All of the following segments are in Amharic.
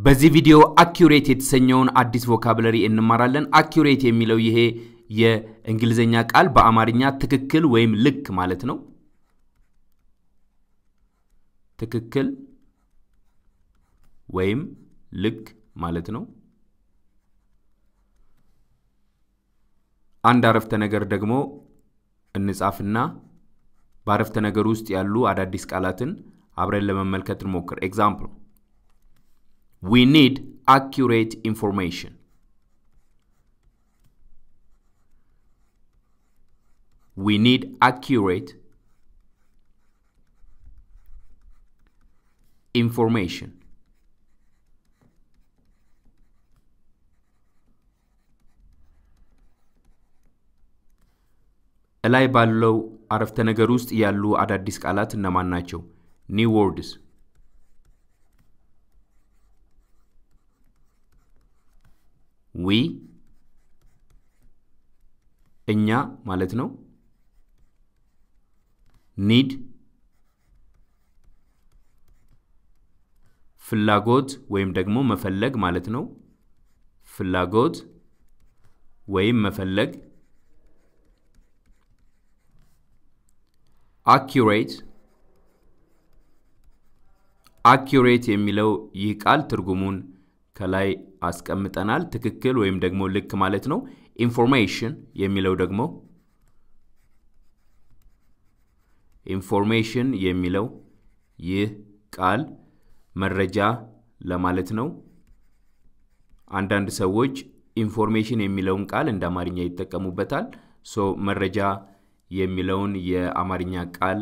በዚህ ቪዲዮ አኪሬት የተሰኘውን አዲስ ቮካብለሪ እንማራለን። አኪሬት የሚለው ይሄ የእንግሊዝኛ ቃል በአማርኛ ትክክል ወይም ልክ ማለት ነው። ትክክል ወይም ልክ ማለት ነው። አንድ አረፍተ ነገር ደግሞ እንጻፍና በአረፍተ ነገር ውስጥ ያሉ አዳዲስ ቃላትን አብረን ለመመልከት እንሞክር። ኤግዛምፕል ዊ ኒድ አኪሬት ኢንፎርሜሽን። ዊ ኒድ አኪሬት ኢንፎርሜሽን። እላይ ባለው አረፍተ ነገር ውስጥ ያሉ አዳዲስ ቃላት እነማን ናቸው? ኒው ወርድስ ዊ እኛ ማለት ነው። ኒድ ፍላጎት ወይም ደግሞ መፈለግ ማለት ነው። ፍላጎት ወይም መፈለግ አኪሬት አኪሬት የሚለው ይህ ቃል ትርጉሙን ከላይ አስቀምጠናል። ትክክል ወይም ደግሞ ልክ ማለት ነው። ኢንፎርሜሽን የሚለው ደግሞ ኢንፎርሜሽን የሚለው ይህ ቃል መረጃ ለማለት ነው። አንዳንድ ሰዎች ኢንፎርሜሽን የሚለውን ቃል እንደ አማርኛ ይጠቀሙበታል። ሶ መረጃ የሚለውን የአማርኛ ቃል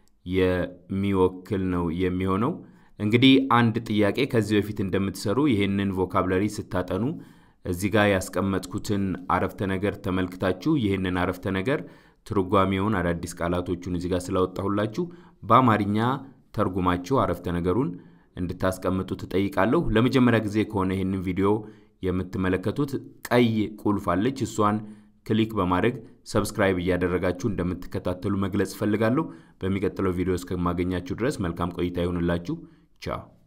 የሚወክል ነው የሚሆነው። እንግዲህ አንድ ጥያቄ ከዚህ በፊት እንደምትሰሩ ይህንን ቮካብለሪ ስታጠኑ እዚህ ጋር ያስቀመጥኩትን አረፍተ ነገር ተመልክታችሁ ይህንን አረፍተ ነገር ትርጓሜውን አዳዲስ ቃላቶቹን እዚህ ጋር ስላወጣሁላችሁ በአማርኛ ተርጉማችሁ አረፍተ ነገሩን እንድታስቀምጡ ትጠይቃለሁ። ለመጀመሪያ ጊዜ ከሆነ ይህንን ቪዲዮ የምትመለከቱት ቀይ ቁልፍ አለች። እሷን ክሊክ በማድረግ ሰብስክራይብ እያደረጋችሁ እንደምትከታተሉ መግለጽ እፈልጋለሁ። በሚቀጥለው ቪዲዮ እስከማገኛችሁ ድረስ መልካም ቆይታ ይሁንላችሁ። ቻው